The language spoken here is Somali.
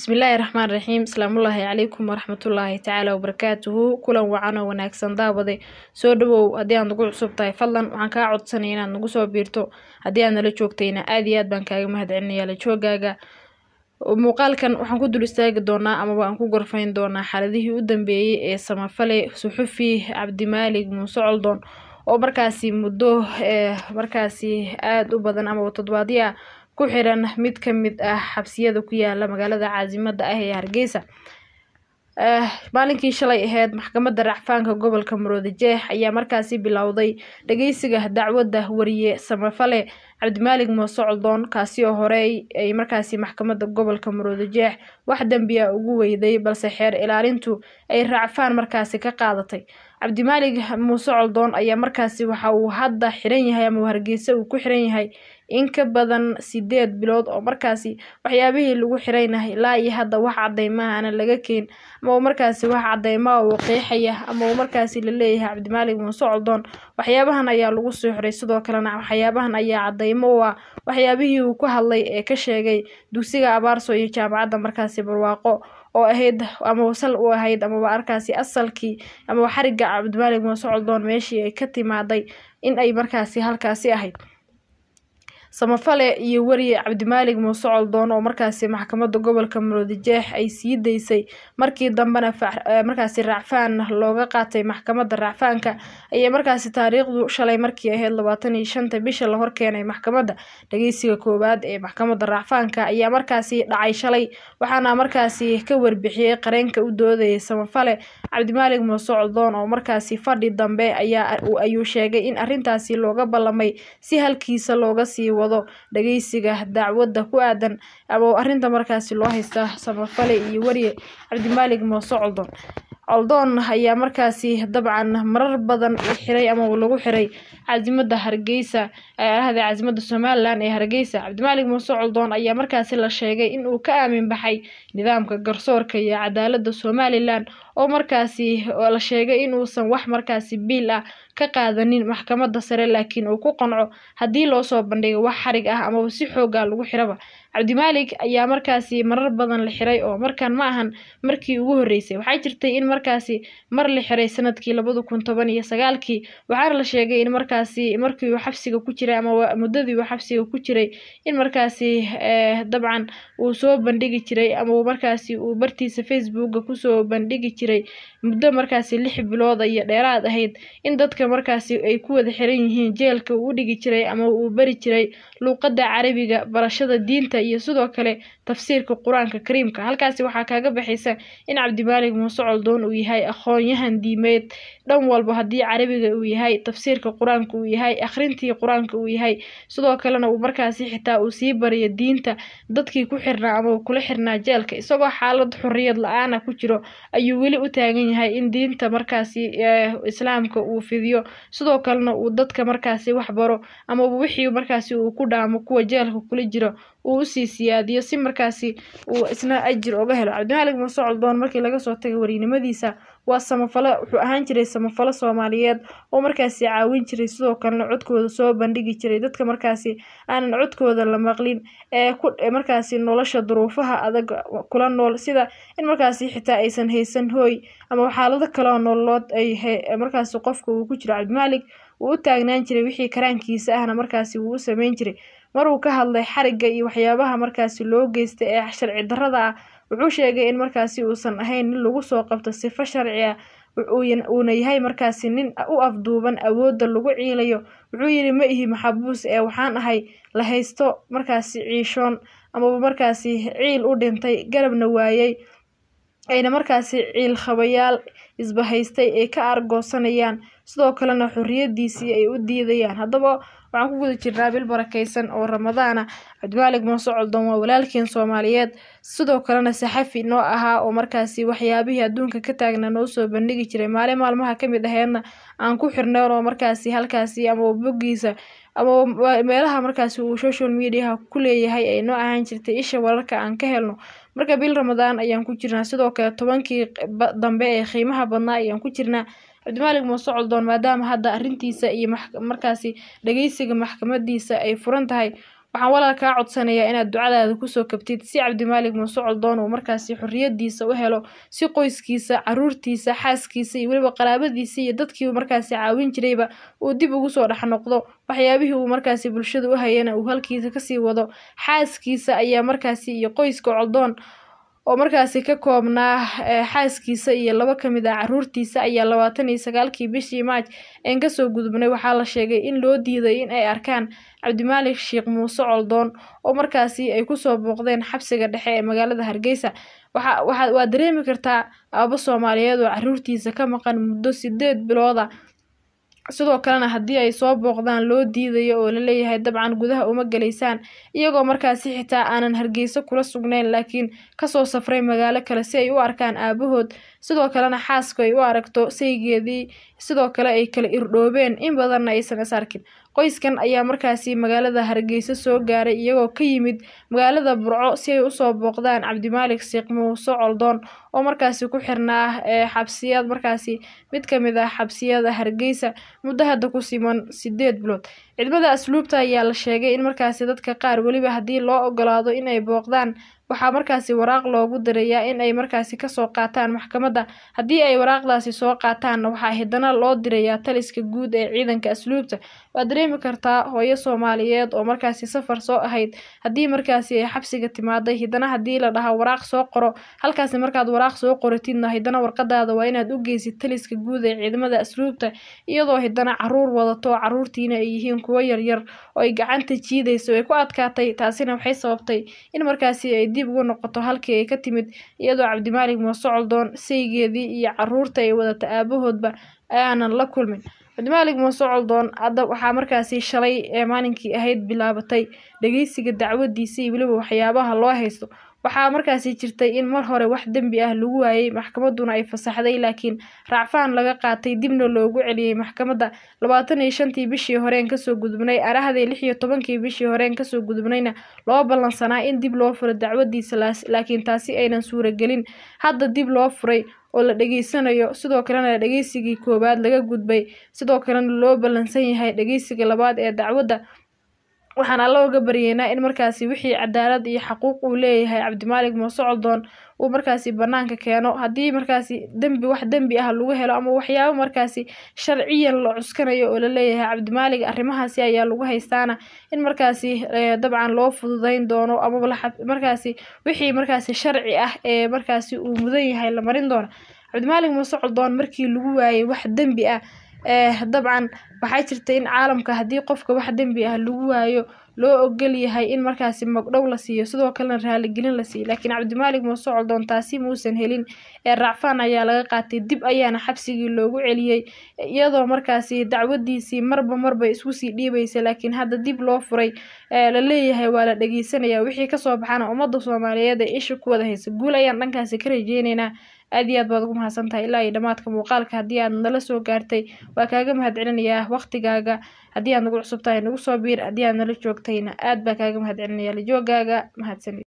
bismillaahi raxmaan raxiim asalaamullaahi calaykum waraxmatullaahi tacaala wabarakaatuhu kulan wacan oo wanaagsan daawade soo dhawow haddii aad nagu cusub tahay fadlan waxaan kaa codsanaya inaad nagu soo biirto haddii aad nala joogtayna aad iyo aad baan kaaga mahadcelinaya la joogaaga muuqaalkan waxaan ku dul istaagi doonaa amaba aan ku gorfayn doonaa xaaladihii u dambeeyey ee samafale suxufi cabdimaalig muuse coldoon oo markaasi muddo markaasi aada u badan amaba toddobaadyo ah ku xiran mid ka mid ah xabsiyada ku yaala magaalada caasimada ah ee hargeysa maalinkii shalay aheyd maxkamadda racfaanka gobolka maroodijeex ayaa markaasi bilowday dhageysiga dacwadda wariye samafale cabdimaalig muuse coldoon kaasi oo horey ay markaasi maxkamadda gobolka maroodijeex wax dembi a ugu weyday balse xeer ilaalintu ay racfaan markaasi ka qaadatay cabdimaalig muuse coldoon ayaa markaasi waxa uu hadda xiran yahay ama hargeysa uu ku xiran yahay in ka badan sideed bilood oo markaasi waxyaabihii lagu xiraynahay ilaa iyo hadda wax cadeymaha aana laga keen ama markaasi wax cadeymaa uu qeexaya ama markaasi laleeyahay cabdimaalig muuse coldoon waxyaabahan ayaa lagu soo xiray sidoo kalena waxyaabahan ayaa cadeymo u ah waxyaabihii uu ku hadlay ee ka sheegay dugsiga abaarso iyo jaamacadda markaasi barwaaqo oo ahayd ama sal u ahayd amaba arkaasi asalkii amaba xariga cabdimaalig muuse coldoon meeshii ay ka timaaday in ay markaasi halkaasi ahayd samafale iyo weriye cabdimaalig muuse coldoon oo markaasi maxkamadda gobolka maroodijeex ay sii daysay markii dambena markaasi racfaan looga qaatay maxkamadda racfaanka ayaa markaasi taariikhdu shalay markii ahayd labaatan iyo shanta bisha la horkeenay maxkamadda dhageysiga koowaad ee maxkamadda racfaanka ayaa markaasi dhacay shalay waxaana markaasi ka warbixiyey qareenka u doodayay samafale cabdimaalig muuse coldoon oo markaasi fadhi dambe ayaa ayuu sheegay in arrintaasi looga ballamay si halkiisa looga sii wado dhageysiga dacwadda ku aadan ama arrinta markaasi loo haysta samafale iyo weriye cabdimaalig muuse coldoon coldoon ayaa markaasi dabcan marar badan u xiray ama lagu xiray caasimada hargeysa ahda caasimada somalilan ee hargeysa cabdimaalig muuse coldoon ayaa markaasi la sheegay in uu ka aamin baxay nidaamka garsoorka iyo cadaalada somalilan oo markaasi la sheegay inuusan wax markaasi biil ah ka qaadanin maxkamadda sare laakiin uu ku qanco haddii loo soo bandhigo wax xarig ah amaba si xooga lagu xiraba cabdimaalig ayaa markaasi marar badan la xiray oo markan ma ahan markii ugu horreysay waxaa jirtay in markaasi mar la xiray sanadkii labada kun toban iyo sagaalkii waxaana la sheegay in markaasi markii uu xabsiga ku jiray ama muddadii uu xabsiga ku jiray in markaasi dabcan uu soo bandhigi jiray ama markaasi uu bartiisa facebooka kusoo bandhigi jiray muddo markaasi lix bilooda iyo dheeraad ahayd in dadka markaasi ay ku wada xiran yihiin jeelka uu u dhigi jiray ama uu bari jiray luuqadda carabiga barashada diinta iyo sidoo kale tafsiirka qur-aanka kariimka halkaasi waxaa kaaga baxaysa in cabdimaalig muuse coldoon uu yahay aqoon-yahan diimeed dhan walba haddii carabiga uu yahay tafsiirka qur-aanka uu yahay akhrintii qur-aanka uu yahay sidoo kalena uu markaasi xitaa uu sii bariyo diinta dadkii ku xirnaa ama kula xirnaa jeelka isagoo xaalad xorriyad la-aana ku jiro ayuu weli u taagan yahay in diinta markaasi islaamka uu fidiyo sidoo kalena uu dadka markaasi wax baro ama wixii markaasi uu ku dhaamo kuwa jeelka kula jiro uu usii siyaadiyo si markaasi uu isna ajir oga helo cabdimaalig muuse coldoon markii laga soo tagay wariynimadiisa waa samafalo wuxuu ahaan jiray samafalo soomaaliyeed oo markaasi caawin jiray sidoo kalena codkooda soo bandhigi jiray dadka markaasi aanan codkooda la maqlin ee ku markaasi nolosha duruufaha adag kula nool sida in markaasi xitaa aysan haysan hooy ama xaalado kaleoo nololood ay markaasi qofka uu ku jiro cabdimaalig wuu u taagnaan jiray wixii karaankiisa ahna markaasi wuu u sameyn jiray maruu ka hadlay xarigga iyo waxyaabaha markaasi loo geystay ee sharci darrada ah wuxuu sheegay in markaasi uusan ahayn nin lagu soo qabto sifo sharci ah uuna yahay markaasi nin u afduuban awoodda lagu ciilayo wuxuu yidhi ma ihi maxabuus ee waxaan ahay la haysto markaasi ciishoon amaba markaasi ciil u dhintay garabna waayey ayna markaasi ciil khabayaal isbahaystay ay ka argoosanayaan sidoo kalena xorriyadiisii ay u diidayaan haddaba waxaan ku guda jirnaa bil barakeysan oo ramadaana cabdimaalig muuse coldoon waa walaalkeen soomaaliyeed sidoo kalena saxafi noo ahaa oo markaasi waxyaabihii adduunka ka taagna noo soo bandhigi jiray maalin maalmaha kamid aheedna aan ku xirneen oo markaasi halkaasi ama boggiisa ama meelaha markaasi uu social mediaha ku leeyahay ay noo ahaan jirtay isha wararka aan ka helno marka bil ramadaan ayaan ku jirnaa sidoo kale tobankii dambe ee qiimaha badnaa ayaan ku jirnaa cabdimaalig muuse coldoon maadaama hadda arrintiisa iyo markaasi dhageysiga maxkamadiisa ay furan tahay waxaan walaal kaa codsanayaa inaad ducadaada kusoo kabtid si cabdimaalig muuse coldoon uu markaasi xorriyadiisa u helo si qoyskiisa caruurtiisa xaaskiisa iyo weliba qaraabadiisa iyo dadkii uu markaasi caawin jirayba uu dib ugu soo dhex noqdo waxyaabihii uu markaasi bulshada u hayana uu halkiisa kasii wado xaaskiisa ayaa markaasi iyo qoyska coldoon oo markaasi ka koobnaa xaaskiisa iyo laba ka mid ah caruurtiisa ayaa labaatan iyo sagaalkii bishii maaj een kasoo gudubnay waxaa la sheegay in loo diiday in ay arkaan cabdimaalik sheekh muuse coldoon oo markaasi ay kusoo booqdeen xabsiga dhexe ee magaalada hargeysa waxa waxa waa dareemi kartaa aabo soomaaliyeed oo caruurtiisa ka maqan muddo sideed bilooda sidoo kalena haddii ay soo booqdaan loo diidayo oo laleeyahay dabcan gudaha uma gelaysaan iyagoo markaasi xitaa aanan hargeyso kula sugnayn laakiin kasoo safray magaalo kale si ay u arkaan aabahood sidoo kalena xaasku ay u aragto saygeedii sidoo kale ay kala irdhoobeen in badanna aysan is arkin qoyskan ayaa markaasi magaalada hargeysa soo gaaray iyagoo ka yimid magaalada burco si ay usoo booqdaan cabdimaalik sheekh muuse coldoon oo markaasi ku xirnaa xabsiyad markaasi mid kamid ah xabsiyada hargeysa muddo hadda ku siman sideed bilood ciidamada asluubta ayaa la sheegay in markaasi dadka qaar weliba haddii loo ogolaado in ay booqdaan waxaa markaasi waraaq loogu dirayaa in ay markaasi kasoo qaataan maxkamadda haddii ay waraaqdaasi soo qaataanna waxaa hidana loo dirayaa taliska guud ee ciidanka asluubta waad dareemi kartaa hooyo soomaaliyeed oo markaasi safar soo ahayd haddii markaasi ay xabsiga timaaday hidana haddii la dhahaa waraaq soo qoro halkaasi markaad waraaq soo qoratidna hidana warqadaada waa inaad u geysid taliska guud ee ciidamada asluubta iyadoo hidana caruur wadato oo caruurtiina ay yihiin kuwo yaryar oo ay gacanta jiidayso ay ku adkaatay taasina waxay sababtay in markaasi ay dib ugu noqoto halkii ay ka timid iyadoo cabdimaalik muuse coldoon saygeedii iyo caruurta ay wadata aabahoodba aanan la kulmin cabdimaalik muuse coldoon hadda waxaa markaasi shalay ee maalinkii ahayd bilaabatay dhageysiga dacwadiisa iyo weliba waxyaabaha loo haysto waxaa markaasi jirtay in mar hore wax dembi ah lagu waayey maxkamaduna ay fasaxday laakiin raacfaan laga qaatay dibna loogu celiyey maxkamadda labaatan iyo shantii bishii horeen kasoo gudubnay arahdii lix iyo tobankii bishii horeen kasoo gudubnayna loo ballansanaa in dib loo furo dacwadiisa laakiin taasi aynan suuragelin hadda dib loo furay oo la dhageysanayo sidoo kalena dhageysigii koowaad laga gudbay sidoo kalena loo ballansan yahay dhageysiga labaad ee dacwadda waxaan alla uga baryeynaa in markaasi wixii cadaalad iyo xaquuq uu leeyahay cabdimaalik muuse coldoon uu markaasi banaanka keeno haddii markaasi dembi wax dembi ah lagu helo ama waxyaabo markaasi sharciyan la cuskanayo oo laleeyahay cabdimaalik arrimahaasi ayaa lagu haystaana in markaasi dabcan loo fududeyn doono amaba markaasi wixii markaasi sharci ah ee markaasi uu mudan yahay la marin doono cabdimaalik muuse coldoon markii lagu waayey wax dembi ah dabcan waxaa jirta in caalamka haddii qofka wax dembi ah lagu waayo loo ogol yahay in markaasi magdhow la siiyo sidoo kalena raaligelin la siiyo laakiin cabdimaalik muuse coldoon taasi muusan helin ee raacfaan ayaa laga qaatay dib ayaana xabsigii loogu celiyey iyadoo markaasi dacwadiisii marba marba isku sii dhiibaysa laakiin hadda dib loo furay la leeyahay waa la dhageysanaya wixii kasoo baxana ummadda soomaaliyeed ee isha ku wada haysa guul ayaan dhankaasi ka rajeyneynaa aad iyo aad baad ugu mahadsan tahay ilaa iyo dhammaadka muuqaalka haddii aad nala soo gaartay waa kaaga mahad celinayaa waqtigaaga haddii aad nagu cusub tahay nagu soo biir haddii aad nala joogtayna aad baa kaaga mahad celinaya la joogaaga mahadsanid